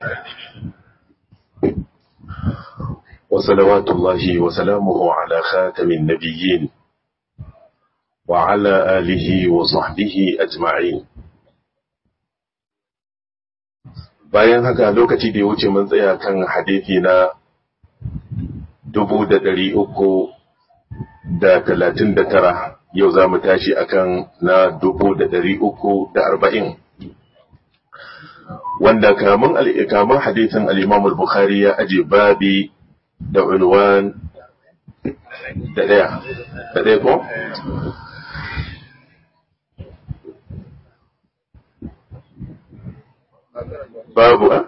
وصلوات الله وسلامه على خاتم النبيين وعلى آله وصحبه أجمعين bayan haka lokaci da ya wuce mun tsaya kan hadithi na dubu da ɗari uku da talatin da tara yau za mu tashi akan na dubu da ɗari uku da arba'in wanda kamun kamun hadithin al-Imam al-Bukhari ya aje babi da unwan da daya da daya ko babu a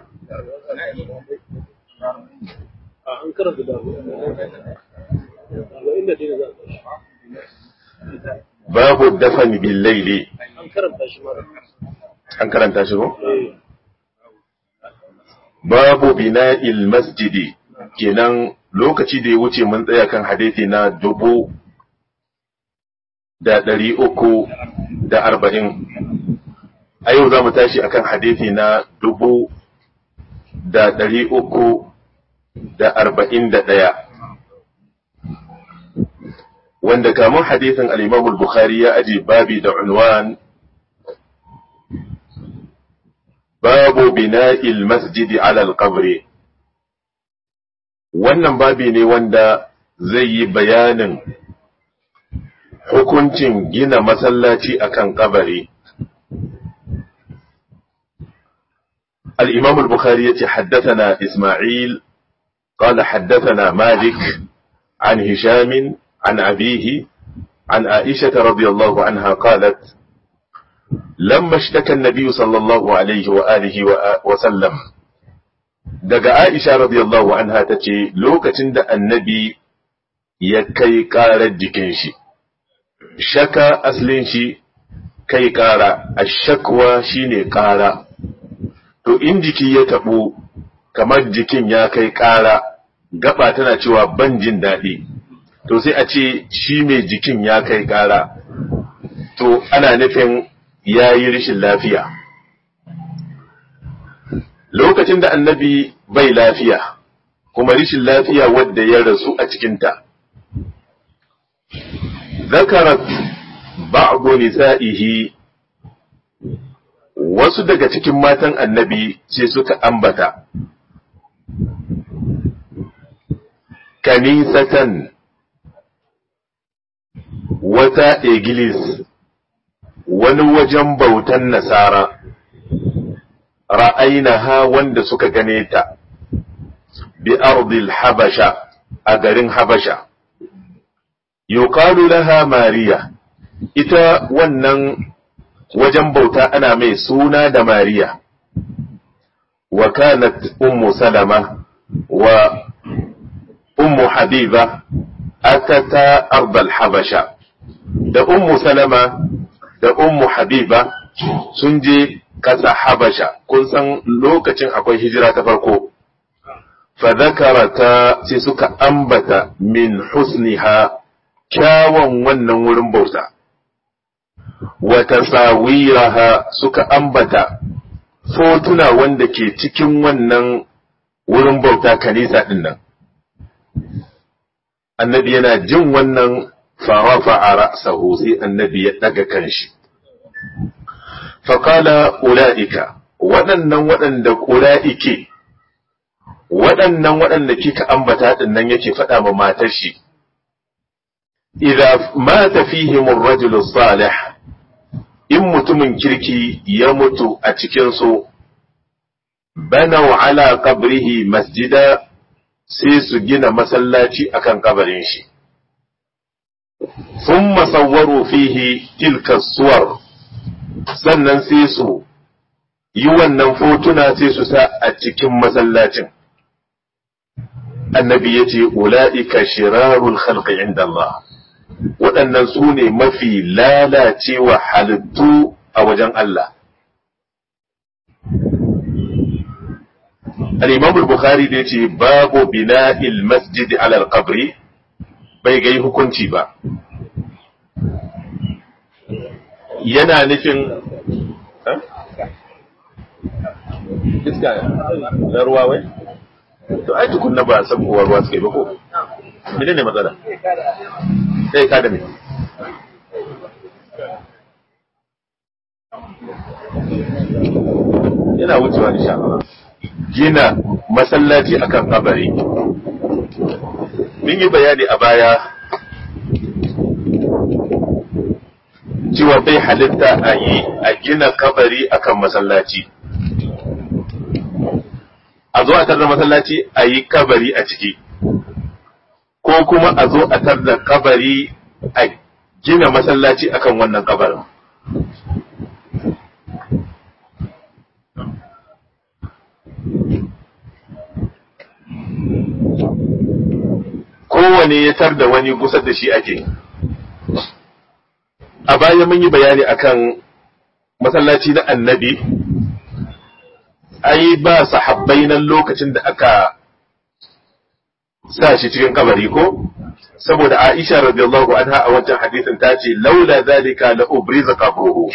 an karanta da inda dai za babu dafan bil layli an karanta shi mara an karanta shi ko babu bina'il masjidi kenan lokaci da ya wuce mun tsaya kan hadithi na dubu da ɗari uku da arba'in a yau za mu tashi akan hadithi na dubu da ɗari uku da arba'in da ɗaya wanda kamun hadithin al'imamul bukhari ya aje babi da unwan babu bina'il masjidi alal qabri wannan babi ne wanda zai yi bayanin hukuncin gina masallaci akan kabari الإمام البخاري حدثنا إسماعيل قال حدثنا مالك عن هشام عن أبيه عن عائشة رضي الله عنها قالت لما اشتكى النبي صلى الله عليه وآله وسلم daga Aisha radiyallahu anha ta ce lokacin da annabi ya kai ƙarar jikin shi, shaka aslin shi kai ƙara, a shakwa shi ne ƙara, to in jiki ya taɓo kamar jikin ya kai ƙara, gaba tana cewa ban jin daɗi, to sai a ce shi mai jikin ya kai ƙara, to ana nufin ya yi rashin lafiya. lokacin da annabi bai lafiya kuma rishin lafiya wadda ya rasu a cikinta zakarat ba'du nisa'ihi wasu daga cikin matan annabi sai suka ambata kanisatan wata igilis wani wajen bautan nasara ra'ainaha wanda suka gane ta bi ardil habasha a garin habasha yuqalu laha mariya ita wannan wajen bauta ana mai suna da mariya wa kanat ummu salama wa ummu habiba atata ardal habasha da ummu salama da ummu habiba sun je ƙasa Habasha, kun san lokacin akwai hijira ta farko, fadakarata sai suka ambata min husniha kyawun wannan wurin bauta, wata sawiraha suka ambata fotuna wanda ke cikin wannan wurin bauta kanisa ɗin nan. Annabi yana jin wannan farafa a ra'sahu sai annabi ya ɗaga kanshi. faƙala ula'ika waɗannan waɗanda ƙula'ike waɗannan waɗanda kika ambata ɗin nan yake faɗa ma matar shi idza mata fihim ar-rajulu salih in mutumin kirki ya mutu a cikin su banau ala qabrihi masjida sai su gina masallaci akan kabarin shi thumma sawwaru fihi tilka suwar sannan sai su yi wannan fotuna sai su sa a cikin masallacin. Annabi ya ce, Ula'ika shirarul khalqi inda Allah, waɗannan su ne mafi lalacewa halittu a wajen Allah. Al-Imam Bukhari da ya ce, Babu bina'il masjid alal qabri bai gai hukunci ba. yana nufin iska na ruwa wai to ai tukunna ba san uwar ruwa suka yi ba ko menene matsala sai ka da me yana wucewa insha Allah gina masallaci akan kabari mun yi bayani a baya cewa bai halitta a yi a gina kabari akan masallaci a zo a tarda masallaci a yi kabari a ciki ko kuma a zo a tarda kabari a gina masallaci akan wannan kabarin kowane ya tar da wani kusa da shi ake a baya mun yi bayani akan masallaci na annabi ai ba sahabbai nan lokacin da aka sa shi cikin kabari ko saboda Aisha radiyallahu anha a wancan hadisin ta ce laula zalika la ubriza qabruhu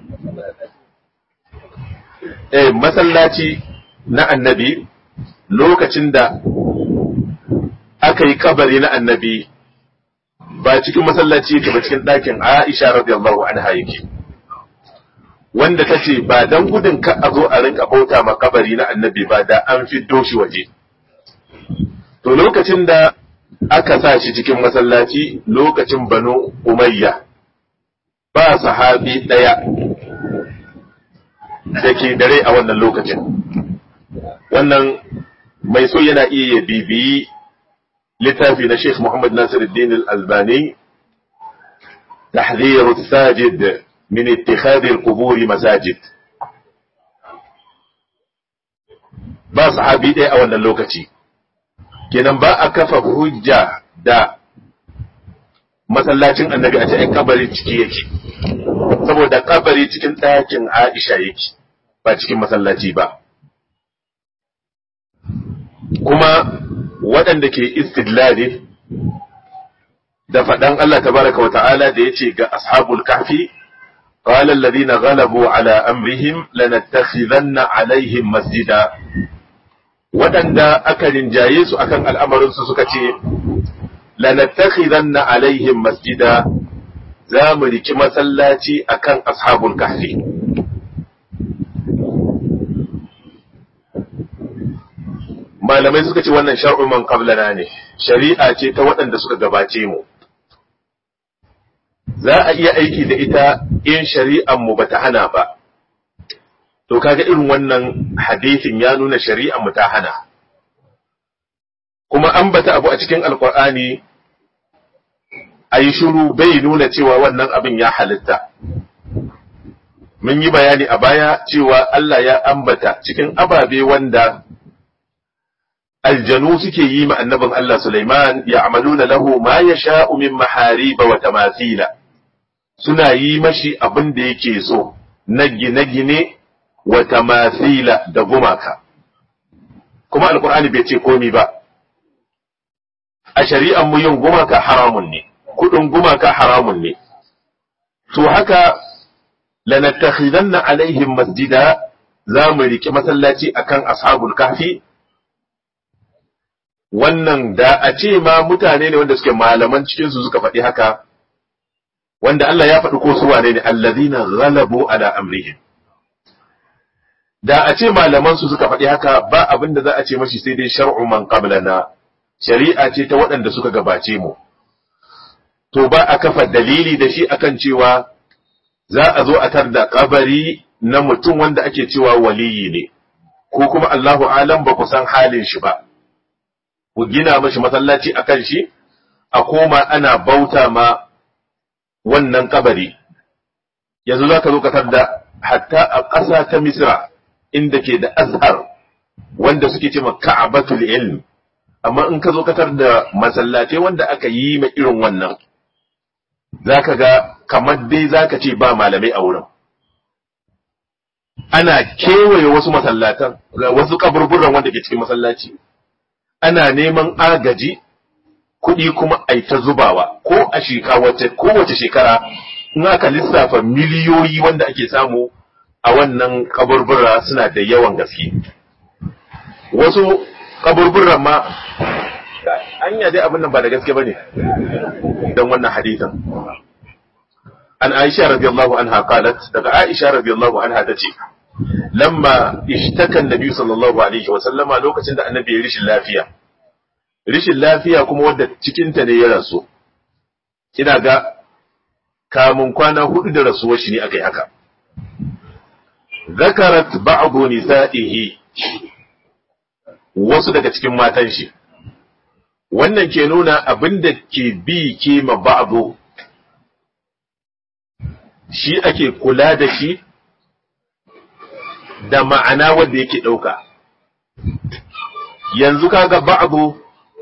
eh masallaci na annabi lokacin da aka yi kabari na annabi ba cikin masallaci yake ba cikin ɗakin Aisha radiyallahu anha yake wanda ta ce ba dan gudun ka a zo a rinka bauta ma kabari na annabi ba da an fiddo shi waje to lokacin da aka sa shi cikin masallaci lokacin banu umayya ba sahabi ɗaya da ke dare a wannan lokacin wannan mai so yana iya ya bibiyi littafi na Sheikh Muhammad Nasiruddin Al-Albani تحذير الساجد من اتخاذ القبور مساجد ba sahabi ɗaya a wannan lokaci kenan ba a kafa hujja da masallacin annabi a cikin kabari ciki yake saboda kabari cikin ɗakin Aisha yake ba cikin masallaci ba kuma waɗanda ke istidlali da faɗan Allah tabaraka wa ta'ala da ya ce ga ashabul kahfi qala alladhina ghalabu ala amrihim lanattakhidhanna alaihim masjida waɗanda aka rinjaye su akan al'amarin su suka ce lanattakhidhanna alaihim masjida za mu riki masallaci akan ashabul kahfi malamai suka ce wannan shar'u man qablana ne shari'a ce ta waɗanda suka gabace mu za a iya aiki da ita in shari'an mu bata hana ba to kaga irin wannan hadisin ya nuna shari'an mu ta hana kuma an bata abu a cikin alqur'ani ayi shiru bai nuna cewa wannan abin ya halitta mun yi bayani a baya cewa Allah ya ambata cikin ababe wanda aljanu suke yi ma annabin Allah Sulaiman ya amaluna lahu ma ya sha'u min mahariba wa tamathila suna yi mashi abin da yake so na gine-gine wa tamathila da gumaka kuma alkur'ani bai ce komi ba a shari'an mu yin gumaka haramun ne kudin gumaka haramun ne to haka lanattakhidanna alaihim masjida za mu riki masallaci akan ashabul kahfi wannan da a ce ma mutane ne wanda suke malaman cikinsu suka faɗi haka wanda Allah ya faɗi ko su wane ne allazina ghalabu ala amrihim da a ce malaman su suka faɗi haka ba abin da za a ce mashi sai dai shar'u man qablana shari'a ce ta waɗanda suka gabace mu to ba a kafa dalili da shi akan cewa za a zo a tarda kabari na mutum wanda ake cewa waliyi ne ko kuma Allahu alam ba ku san halin shi ba ku gina mashi masallaci a kan shi, a koma ana bauta ma wannan kabari. Yanzu za ka zo katar da hatta a ƙasa ta Misra inda ke da azhar wanda suke ce ma ka'abatul ilm, amma in ka zo katar da masallatai wanda aka yi ma irin wannan, za ka ga kamar dai za ka ce ba malamai a wurin. Ana kewaye wasu masallatan, wasu kaburburan wanda ke cikin masallaci. ana neman agaji kuɗi kuma a ta zubawa ko a shekara kowace shekara in aka lissafa miliyoyi wanda ake samu a wannan kaburbura suna da yawan gaske wasu kaburburan ma anya dai abin nan ba da gaske bane dan wannan hadisin an Aisha radiyallahu anha qalat daga Aisha radiyallahu anha tace lamma ishtaka annabi sallallahu alaihi wa sallama lokacin da annabi ya rishin lafiya rishin lafiya kuma wadda cikin ta ne ya rasu ina ga kamun kwana hudu da rasuwar shi ne akai haka zakarat ba'du nisa'ihi wasu daga cikin matan shi wannan ke nuna abin da ke bi ke ma ba'du shi ake kula da shi da ma'ana wanda yake ɗauka yanzu kaga ba'du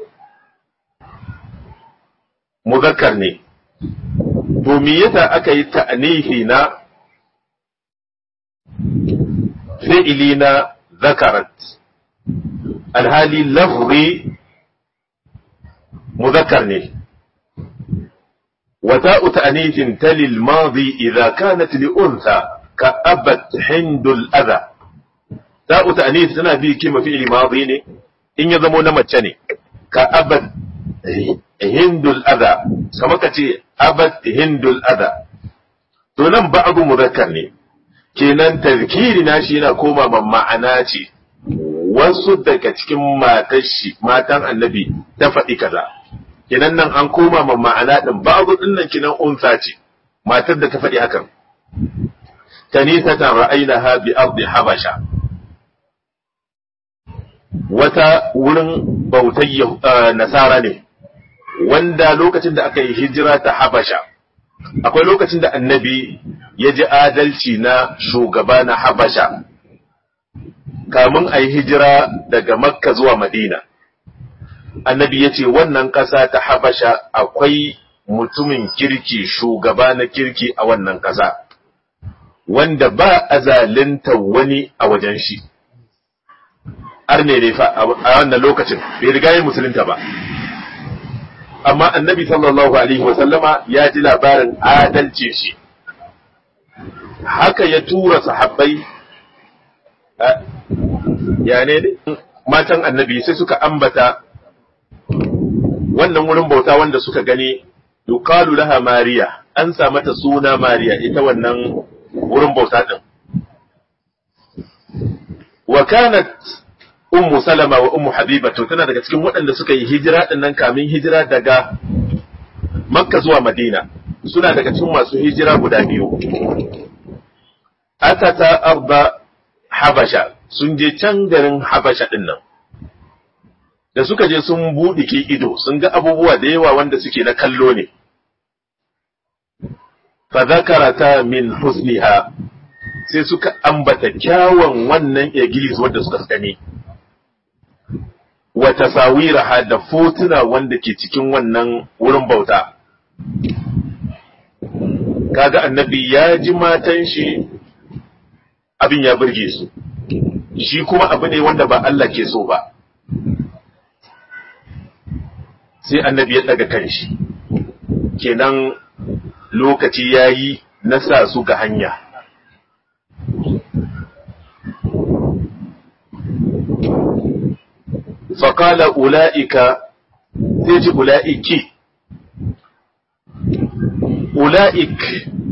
muzakkar ne to me yasa aka yi ta'nihi na fi'ili na zakarat alhali lafzi muzakkar ne وتاء تأنيث تلي الماضي إذا كانت لأنثى كأبت هند الأذى تاء تأنيث تنا بي كلمة فعل ماضي ne in ya zamo na mace ne ka abad hindul adha kama ka ce abad hindul adha to nan ba'du muzakkar ne kenan tazkiri na shi yana koma ma ma'ana ce wasu daga cikin matan shi matan annabi ta faɗi kaza kenan nan an koma ma ma'ana din ba'du din nan kenan unsa ce matar da ta faɗi hakan kanisatan ra'aynaha bi ardi habasha wata wurin bautar nasara ne wanda lokacin da aka yi hijira ta habasha akwai lokacin da annabi ya ji adalci na shugaba na habasha kamun a yi hijira daga makka zuwa madina annabi ya ce wannan ƙasa ta habasha akwai mutumin kirki shugaba na kirki a wannan ƙasa wanda ba a zalinta wani a wajen shi arne ne fa a wannan lokacin bai riga yin musulunta ba amma annabi sallallahu alaihi wa sallama ya ji labarin adalci shi haka ya tura sahabbai ya ne matan annabi sai suka ambata wannan wurin bauta wanda suka gani yuqalu laha mariya an sa mata suna mariya ita wannan wurin bauta din wa kanat ummu salama wa ummu habiba to tana daga cikin waɗanda suka yi hijira din nan kamin hijira daga makka zuwa madina suna daga cikin masu hijira guda biyu atata arba habasha sun je can garin habasha din nan da suka je sun buɗe ke ido sun ga abubuwa da yawa wanda suke na kallo ne fa zakarata min husniha sai suka ambata kyawun wannan igilis wanda suka gani wa tasawiraha da fotuna wanda ke cikin wannan wurin bauta kaga annabi ya ji matan shi abin ya burge su shi kuma abu ne wanda ba Allah ke so ba sai annabi ya daga kanshi kenan lokaci ya yi na sa su ga hanya faƙala ula'ika sai ji ula'iki ula'ik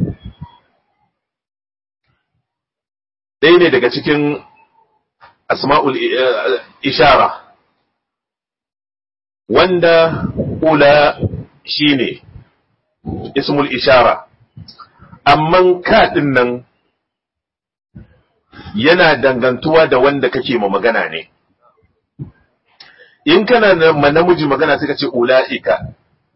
ɗaya ne daga cikin asma'ul ishara wanda ula shi ne ismul ishara amman kaɗin nan yana dangantuwa da wanda kake ma magana ne in kana ma namiji magana sai ka ce ula'ika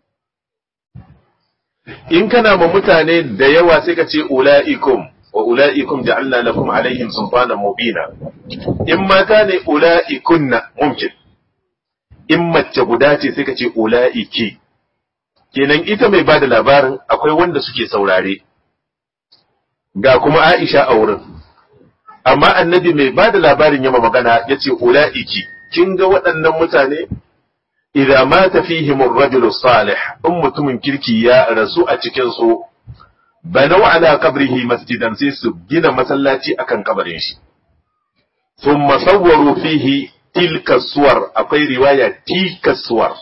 in kana ma mutane da yawa sai ka ce ula'ikum wa ula'ikum ja'alna lakum alaihim sultanan mubina in mata ne ula'ikunna mumkin in mace guda ce sai ka ce ula'iki kenan ita mai bada labarin akwai wanda suke saurare ga kuma Aisha a wurin amma annabi mai bada labarin yama magana ya ce ula'iki kin ga waɗannan mutane idza mata fihim ar-rajulu salih in mutumin kirki ya rasu a cikin su banau ala qabrihi masjidan sai su gina masallaci akan kabarin shi thumma sawwaru fihi tilka suwar akwai riwaya tilka suwar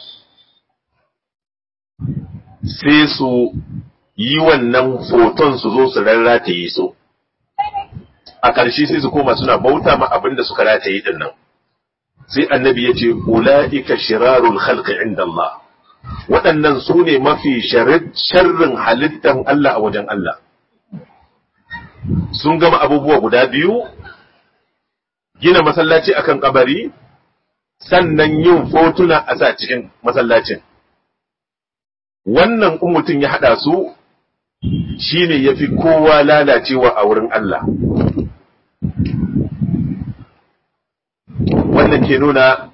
sai su yi wannan foton su zo su rarrataye su a ƙarshe sai su koma suna bauta ma abin da suka rataye din nan sai annabi ya ce ula'ika shirarul khalqi inda Allah waɗannan su ne mafi sharrin halittan Allah a wajen Allah sun gama abubuwa guda biyu gina masallaci akan kabari sannan yin fotuna a sa cikin masallacin wannan in mutum ya haɗa su shine ya fi kowa lalacewa a wurin Allah wannan ke nuna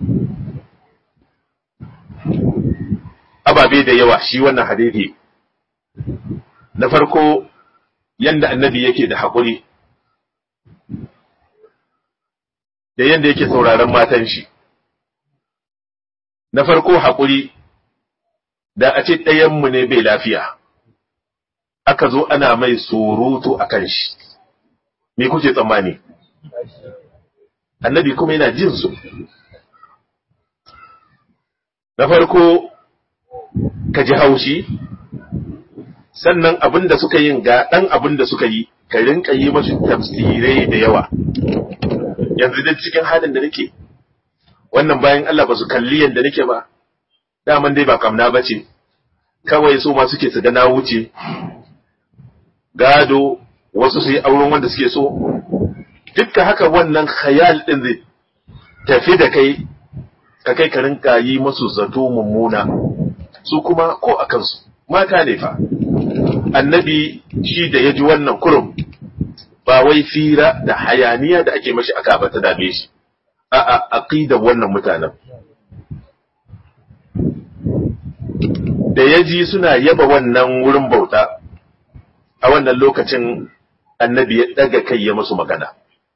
ababe da yawa shi wannan hadithi na farko yanda annabi yake da haƙuri da yanda yake sauraron matan shi na farko haƙuri da a ce ɗayanmu ne bai lafiya aka zo ana mai surutu a kan shi me kuke tsammani annabi kuma yana jin su na farko ka ji haushi sannan abin da suka yin ga ɗan abin da suka yi ka rinka yi masu tafsirai da yawa yanzu da cikin halin da nake wannan bayan Allah ba su kalli yadda nake ba daman dai ba kamna ba ce kawai su ma suke su ga na wuce gado wasu su yi auren wanda suke so dukka haka wannan khayal din zai tafi da kai ka kai ka rinka yi masu zato mummuna su kuma ko a kansu mata ne fa annabi shi da ya ji wannan kurum ba wai fira da hayaniya da ake mashi aka ba ta dame shi a a aqidar wannan mutanen da ya ji suna yaba wannan wurin bauta a wannan lokacin annabi ya daga kai ya musu magana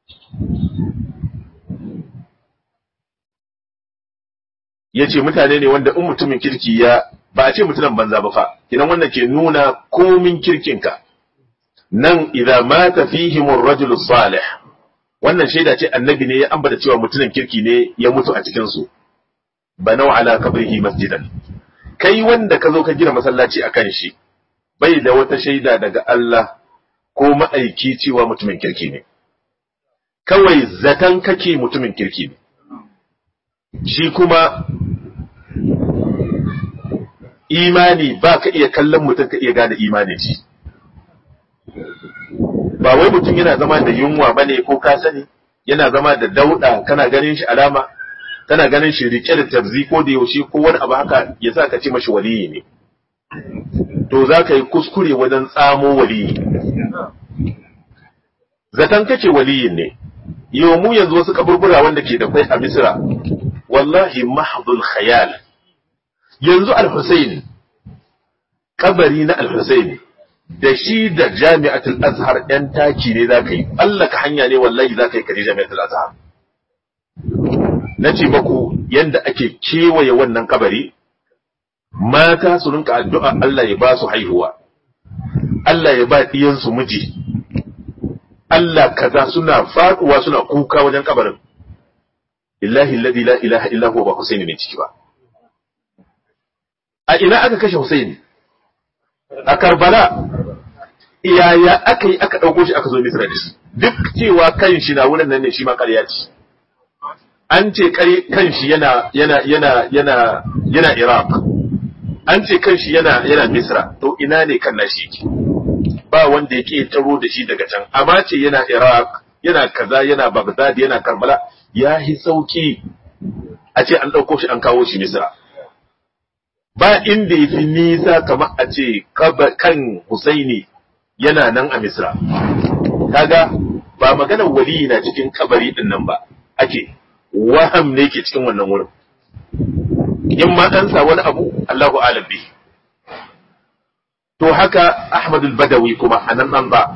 ya ce mutane ne wanda in mutumin kirki ya ba a ce mutumin banza ba fa idan wannan ke nuna komin kirkinka nan idza mata fihim ar-rajul salih wannan shaida ce annabi ne ya ambata cewa mutumin kirki ne ya mutu a cikin su banau ala qabrihi masjidan kai wanda ka zo ka gina masallaci akan shi bai da wata shaida daga Allah ko ma'aiki cewa mutumin kirki ne kawai zaton kake mutumin kirki ne shi kuma imani ba ka iya kallon mutum ka iya gane imanin shi ba wai mutum yana zama da yunwa ba ne ko ka sani yana zama da dauda kana ganin shi alama kana ganin shi rike da tabzi ko da yaushe ko wani abu haka ya sa ka ce mashi waliyi ne to za ka yi kuskure wajen tsamo waliyi zaton kace waliyin ne yau mu yanzu wasu kaburbura wanda ke da kwai a misira wallahi mahdul khayal yanzu al-Husayn kabari na al-Husayn da shi da jami'atul azhar yan taki ne zaka yi Allah ka hanya ne wallahi zaka yi kaje jami'atul azhar nace maku yanda ake kewaye wannan kabari mata su rinka addu'a Allah ya ba su haihuwa Allah ya ba diyansu miji Allah kaza suna faduwa suna kuka wajen kabarin illahi alladhi la ilaha illa huwa ba Husaini ne ciki ba a ina aka kashe Husaini a Karbala iyaya aka yi aka dauko shi aka zo Misra da shi duk cewa kan shi na wurin nan ne shi ma ƙarya ce an ce kan shi yana yana yana yana yana Iraq an ce kan shi yana yana Misra to ina ne kan nashi yake ba wanda yake taro da shi daga can amma ce yana Iraq yana kaza yana Baghdad yana Karbala ya yi sauki a ce an ɗauko shi an kawo shi Misra ba inda ya fi nisa kamar a ce kan Husaini yana nan a Misra kaga ba maganar wali na cikin kabari din nan ba ake waham ne ke cikin wannan wurin in ma an sa wani abu Allahu alam bi to haka Ahmad al-Badawi kuma anan nan ba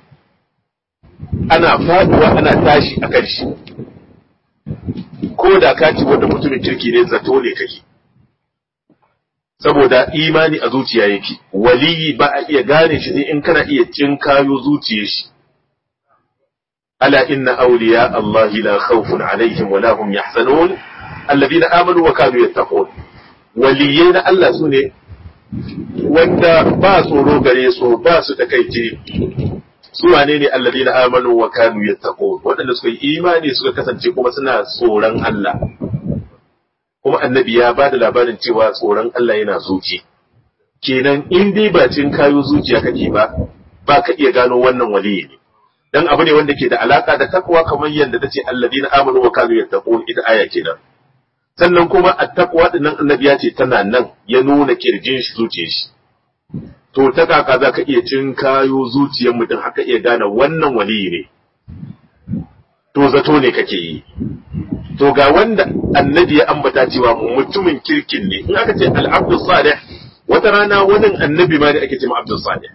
ana faduwa ana tashi a kan shi ko da ka ci wanda mutumin kirki ne zato ne kake saboda imani a zuciya yake waliyi ba a iya gane shi sai in kana iya cinkayo zuciyar shi ala inna awliya Allah la khawfun alaihim wa la hum yahzanun alladhina amanu wa kanu yattaqun waliyai na Allah sune wanda ba tsoro gare su ba su takaice su wane ne alladhina amanu wa kanu yattaqun waɗanda suka yi imani suka kasance kuma suna tsoron Allah kuma annabi ya ba da labarin cewa tsoron Allah yana zuci kenan in dai ba cin kayo zuciya kake ba ba ka iya gano wannan waliyi ne dan abu ne wanda ke da alaka da takwa kamar yadda ta ce alladina amanu wa kanu yattaqun ita aya kenan sannan kuma at-taqwa din nan annabi ya ce tana nan ya nuna kirjin shi zuciyar shi to ta kaka za ka iya cin kayo zuciyar mutum haka iya gane wannan waliyi ne to zato ne kake yi to ga wanda annabi ya ambata cewa mutumin kirkin ne in aka ce al-abdu salih wata rana wani annabi ma ne ake ce ma abdu salih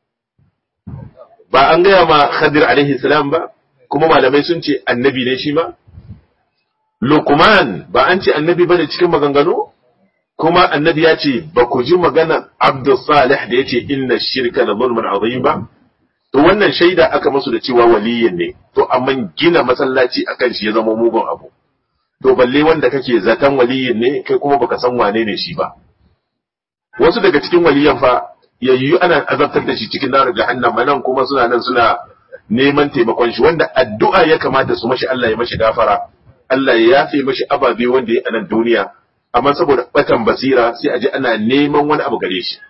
ba an gaya ma khadir alaihi salam ba kuma malamai sun ce annabi ne shi ma Luqman ba an ce annabi bane cikin maganganu kuma annabi ya ce ba ku ji magana abdu salih da yace inna shirka la zulmun azim ba to wannan shaida aka masu da cewa waliyin ne to amma gina masallaci akan shi ya zama mugun abu to balle wanda kake zaton waliyin ne kai kuma baka san wane ne shi ba wasu daga cikin waliyan fa yayyu ana azabtar da shi cikin nar jahannama nan kuma suna nan suna neman taimakon shi wanda addu'a ya kamata su mashi Allah ya mashi gafara Allah ya yafe mashi ababe wanda ya a nan duniya amma saboda batan basira sai a ji ana neman wani abu gare shi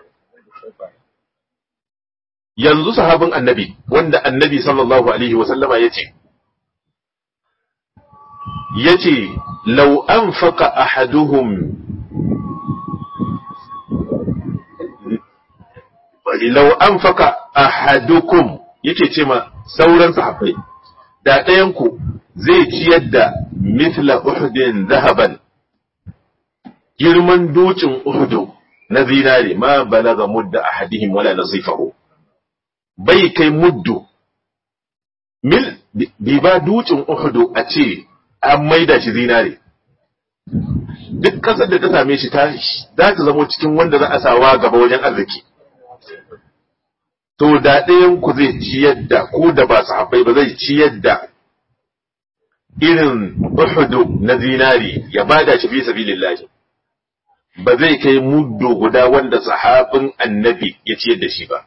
yanzu sahabin annabi wanda annabi sallallahu alaihi wa sallama yace yace law anfaqa ahaduhum law anfaqa ahadukum yake ce ma sauran sahabbai da ɗayan ku zai ciyar da mithla uhudin zahaban girman dukin uhudu na zinare ma balaga mudda ahadihim wala nasifahu bai kai muddu mil bi ba dukin uhudu a ce an maida shi zinare duk kasar da ta same shi ta za ta zamo cikin wanda za a sawa gaba wajen arziki to da ɗayan ku zai ciyar da ko da ba sahabbai ba zai ciyar da irin uhudu na zinari ya bada shi fi sabilillahi ba zai kai muddo guda wanda sahabin annabi ya ciyar da shi ba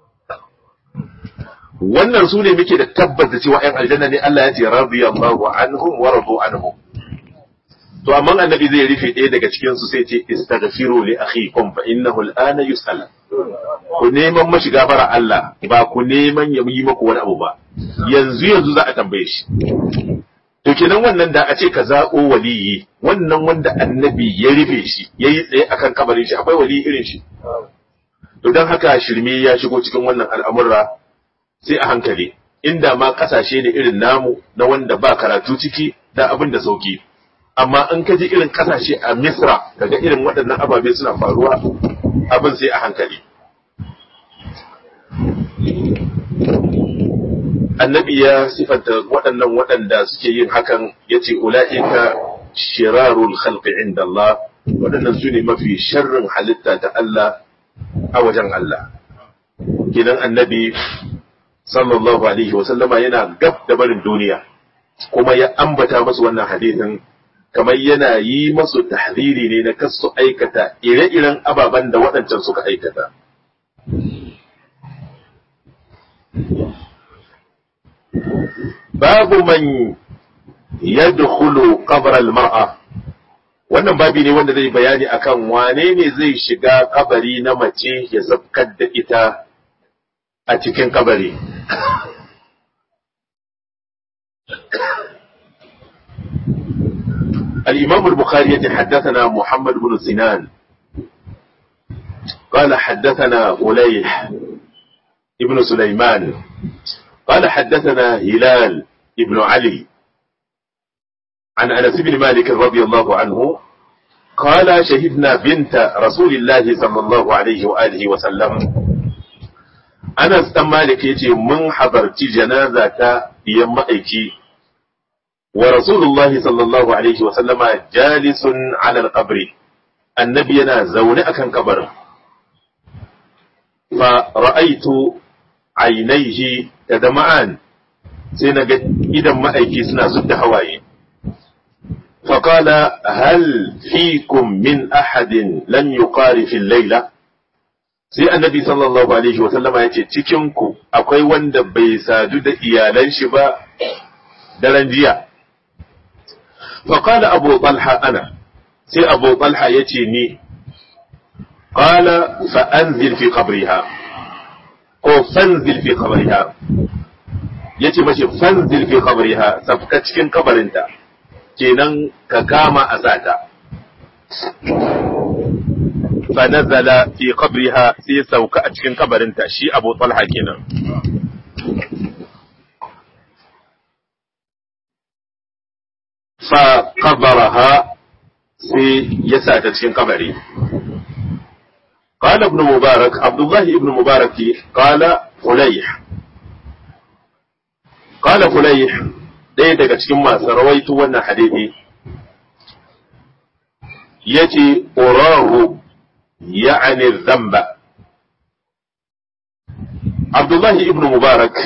wannan su ne muke da tabbata cewa ‘yan aljanna ne Allah ya ce radiyallahu anhum wa radu anhum to amma annabi zai rufe ɗaya daga cikin su sai ce istaghfiru li akhikum fa innahu al'ana yus'al ku neman mashi gafara Allah ba ku neman ya yi maku wani abu ba yanzu yanzu za a tambaye shi to kenan wannan da a ce ka zaɓo waliyi wannan wanda annabi ya rufe shi ya yi tsaye akan kabarin shi akwai waliyi irin shi to don haka shirme ya shigo cikin wannan al'amurra sai a hankali inda ma kasashe ne irin namu na wanda ba karatu ciki da abin da sauki amma in ka ji irin kasashe a misra kaga irin waɗannan ababe suna faruwa abin sai a hankali annabi ya sifanta waɗannan waɗanda suke yin hakan ya ce ula'ika shirarul khalqi inda Allah waɗannan su ne mafi sharrin halitta ta Allah a wajen Allah kidan annabi sallallahu alaihi wasallama yana gab da barin duniya kuma ya ambata masu wannan hadithin kamar yana yi masu tahriri ne na kasu aikata ire-iren ababen da waɗancan suka aikata babu man yadkhulu qabr al-mar'a wannan babi ne wanda zai bayani akan wane ne zai shiga kabari na mace ya zabkar da ita a cikin kabari الإمام البخاري يتحدثنا محمد بن سنان قال حدثنا فليح ابن سليمان قال حدثنا هلال ابن علي عن أنس بن مالك رضي الله عنه قال شهدنا بنت رسول الله صلى الله عليه وآله وسلم Anas ɗan Malik ya ce, Mun habarci janaza ta biyan ma'aiki, wa Rasulullahi sallallahu Alaihi wasallama jalisun alal qabri annabi yana zaune akan kabarin fa ra'aitu ainaihi tadma'an sai na ga idan ma'aiki suna zudda hawaye فقال هل فيكم من أحد لم يقارف الليلة sai annabi sallallahu alaihi wa sallama ya ce cikinku akwai wanda bai sadu da iyalan shi ba daren jiya faƙala abu talha ana sai abu talha ya ce ni ƙala fa'anzil fi qabriha ko fanzil fi qabriha ya ce mace fanzil fi qabriha safka cikin kabarinta kenan ka kama a sata fa nazala fi qabriha sai sauka a cikin kabarinta shi Abu Talha kenan fa qabaraha sai ya sata cikin kabari قال ابن مبارك عبد الله ابن مبارك قال فليح قال فليح ɗaya daga cikin masu rawaito wannan hadisi ya ce ƙorahu ya'ani zamba Abdullahi ibn Mubarak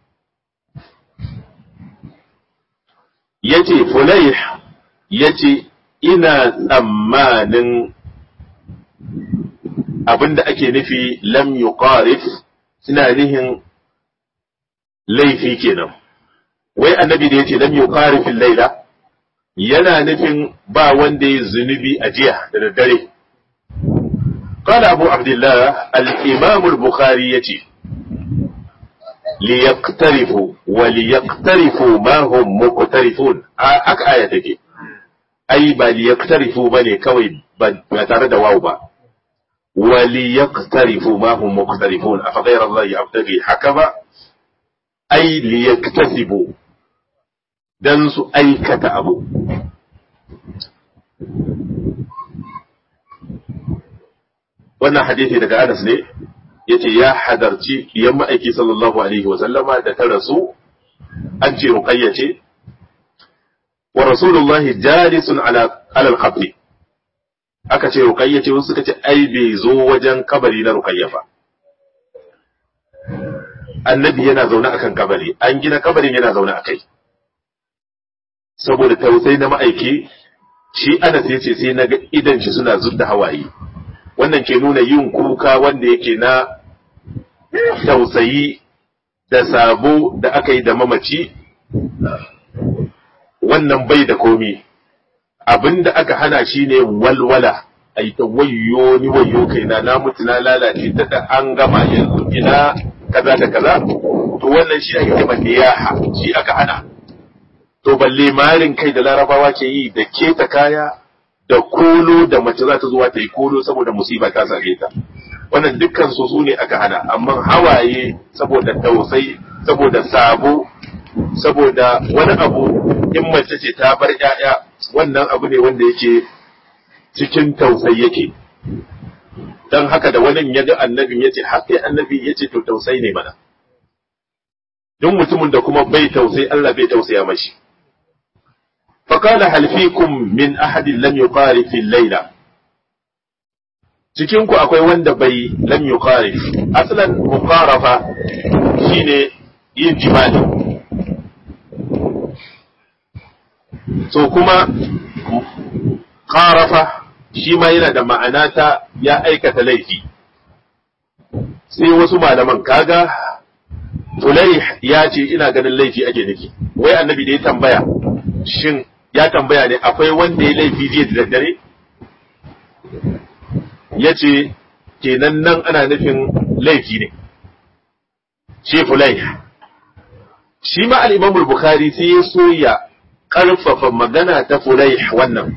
ya ce Fulayh ya ce ina tsammanin abinda ake nufi lam yuqarif ina nihin laifi kenan wai annabi da yace lam yuqarifil laila yana nufin ba wanda ya zunubi a jiya da daddare قال أبو عبد الله الإمام البخاري يتي ليقترفوا وليقترفوا ما هم مقترفون أك آية تجي أي با ليقترفوا بني كوي بتارد واوبا وليقترفوا ما هم مقترفون أفغير الله يبتغي حكما أي ليكتسبوا dan su aikata abu. Wannan hadisi daga Anas ne, ya ce ya hadarci yan ma'aiki sallallahu Alaihi wasallama da ta rasu, an ce ruƙayya ce, wa Rasulullahi jalisun alal qabri aka ce ruƙayya ce wasu suka ce ai bai zo wajen kabari na ruƙayya ba. Annabi yana zaune akan kabari, an gina kabarin yana zaune a kai. saboda tausayi na ma'aiki shi Anas ya ce sai na ga idan shi suna zudda hawaye wannan ke nuna yin kuka wanda yake na tausayi da sabo da aka yi da mamaci wannan bai da komi abinda aka hana shi ne walwala a yi ta wayo ni wayo kaina na mutu na lalace ta da an gama yanzu ina kaza da kaza to wannan shi ake kama niyaha shi aka hana to balle marin kai da larabawa ke yi da keta kaya da kolo da mace za ta zuwa ta yi kolo saboda musiba ta same ta wannan dukkan su ne aka hana amma hawaye saboda tausai saboda sabo saboda wani abu in mace ce ta bar 'ya'ya wannan abu ne wanda yake cikin tausayi yake dan haka da wani ya ga annabin ya ce haka annabi ya ce to tausayi ne mana duk mutumin da kuma bai tausayi Allah bai tausaya mashi فقال هل فيكم من أحد لم يقارف الليلة cikinku akwai wanda bai lam yuqarif aslan muqarafa shine yin jima'i so kuma qarafa shi ma yana da ma'ana ta ya aikata laifi sai wasu malaman kaga Fulaih ya ce ina ganin laifi ake nufi wai annabi da ya tambaya shin ya tambaya ne akwai wanda ya laifi jiya da daddare ya ce kenan nan ana nufin laifi ne shi fulai shi ma al'imamul bukhari sai ya so ya ƙarfafa magana ta fulai wannan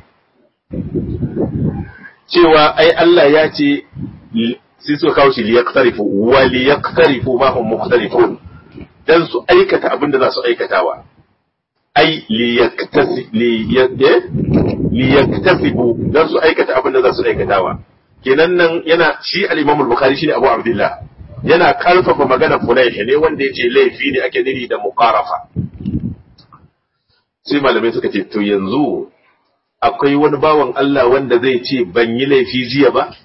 cewa ai Allah ya ce sai suka kawo shi liyaktarifu wa liyaktarifu ma hum mukhtalifun dan su aikata abin da za su aikatawa ai liyaktasibu dan su aikata abin da za su aikatawa kenan nan yana shi al-Imam al-Bukhari shine Abu Abdullah yana karfafa magana Fulayh ne wanda yace laifi ne ake nuni da muqarafa sai malamai suka ce to yanzu akwai wani bawan Allah wanda zai ce ban yi laifi jiya ba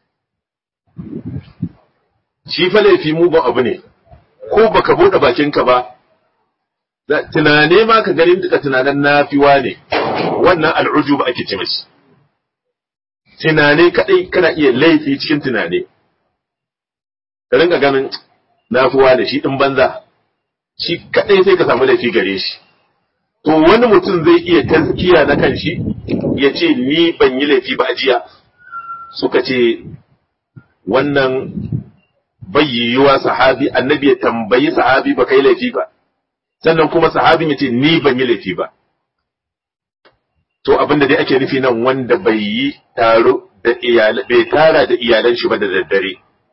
shi fa laifi mugun abu ne ko baka bude bakinka ba tunane ma ka ganin duka tunanen nafiwa ne wannan al'ujub ake ce mashi tunane kadai kana iya laifi cikin tunane ka rinka ganin nafiwa ne shi din banza shi kadai sai ka samu laifi gare shi to wani mutum zai iya taskiya na kan shi ya ce ni ban yi laifi ba a jiya suka ce wannan bayyiyuwa sahabi annabi ya tambayi sahabi ba kai laifi ba sannan kuma sahabin ya ce ni ban yi laifi ba to abinda dai ake nufi nan wanda bai yi taro da iyalan bai tara da iyalan shi ba da daddare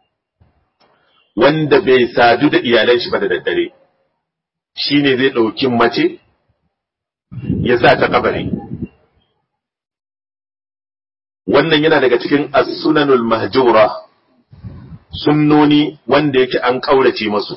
wanda bai sadu da iyalan shi ba da daddare shine zai ɗauki mace ya sa ta kabari wannan yana daga cikin as-sunanul mahjura sunnoni wanda yake an kaurace masu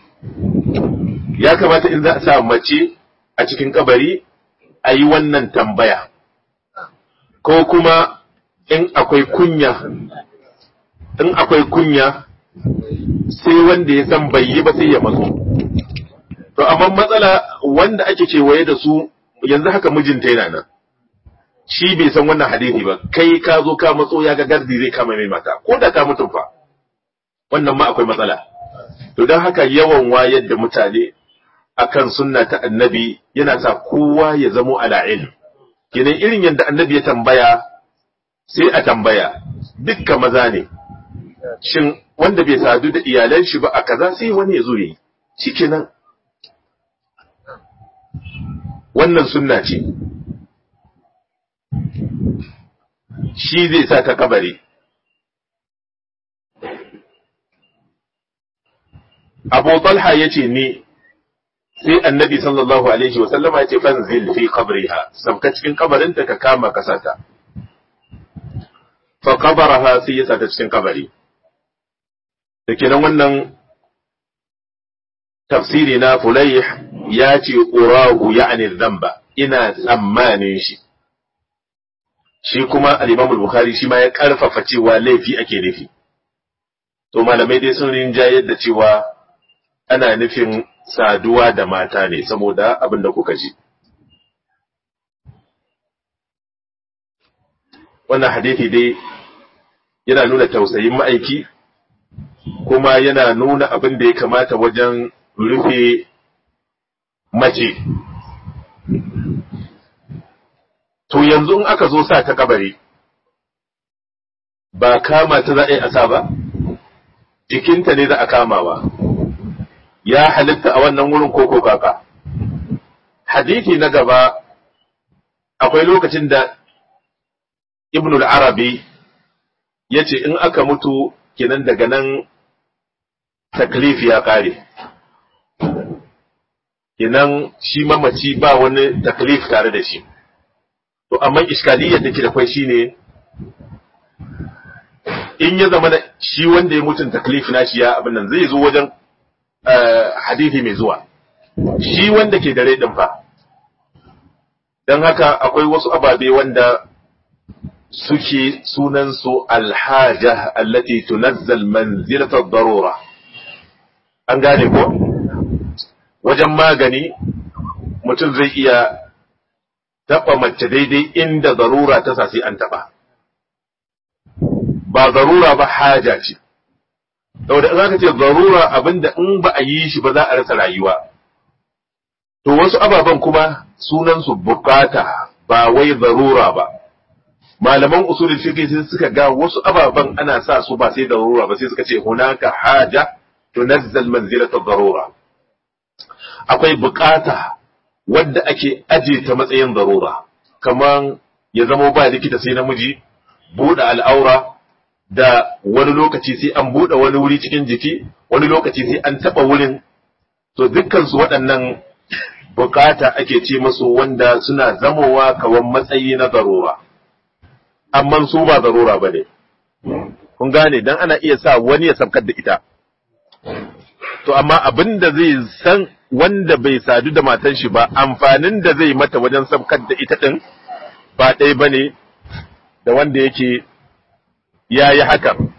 ya kamata in za a sa mace a cikin kabari a yi wannan tambaya ko kuma in akwai kunya in akwai kunya sai wanda ya san bai yi ba sai ya matso to amma matsala wanda ake kewaye da su yanzu haka mijinta yana nan shi bai san wannan hadisi ba kai ka zo ka matso ya ga gardi zai kama mai mata ko da ka mutum fa wannan ma akwai matsala to don haka yawan wayar da mutane akan sunna ta annabi yana sa kowa ya zamo ala ilm kenan irin yadda annabi ya tambaya sai a tambaya dukkan maza ne shin wanda bai sadu da iyalan shi ba a kaza sai wani ya zo yi shikenan wannan sunna ce shi zai sa ta kabari Abu Talha ya ce ni sai annabi sallallahu alaihi wasallama ya ce fanzil fi qabriha sabka cikin kabarinta ka kama kasata fa qabaraha sai ya sata cikin kabari da kenan wannan tafsiri na fulayh ya ce urahu ya'ni dhanba ina tsammanin shi shi kuma al-Imam al-Bukhari shi ma ya karfafa cewa laifi ake nufi to malamai dai sun rinjayar da cewa ana nufin saduwa da mata ne saboda abin da kuka ji. Wannan hadithi dai yana nuna tausayin ma'aiki, kuma yana nuna abin da ya kamata wajen rufe mace. To yanzu in aka zo sa ta kabari, ba kama ta za a yi asa ba, jikinta ne za a kamawa. ya halitta a wannan wurin koko kaka. Hadithi na gaba akwai lokacin da Ibn al-Arabi ya ce in aka mutu kenan daga nan taklif ya ƙare. Kenan shi mamaci ba wani taklif tare da shi. To, amma iskaliyar da ke da kwai shi ne, in ya zama da shi wanda ya mutun taklif na shi ya abin nan zai zo wajen hadithi mai zuwa shi wanda ke da ɗin fa don haka akwai wasu ababe wanda suke sunansu alhaja allati tunazzal manzilatar darura an gane ko wajen magani mutum zai iya taɓa mace daidai inda zarura ta sai an taɓa ba zarura ba haja ce saboda za ka ce zarura abinda in ba a yi shi ba za a rasa rayuwa to wasu ababen kuma sunansu bukata ba wai zarura ba malaman usulul fiqh sai suka ga wasu ababen ana sa su ba sai zarura ba sai suka ce hunaka haja tunazzal manzilata zarura akwai bukata wadda ake aje ta matsayin zarura kaman ya zama ba likita sai namiji buɗe al'aura da wani lokaci sai an buɗe wani wuri cikin jiki wani lokaci sai an taɓa wurin to dukkansu waɗannan bukata ake ce masu wanda suna zamowa kawan matsayi na zarura amma su ba zarura ba ne kun gane dan ana iya sa wani ya sabkar da ita to amma abin da zai san wanda bai sadu da matan shi ba amfanin da zai mata wajen sabkar da ita din ba ɗaya ba ne da wanda yake ya yi hakan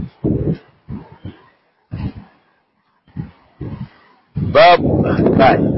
babu kai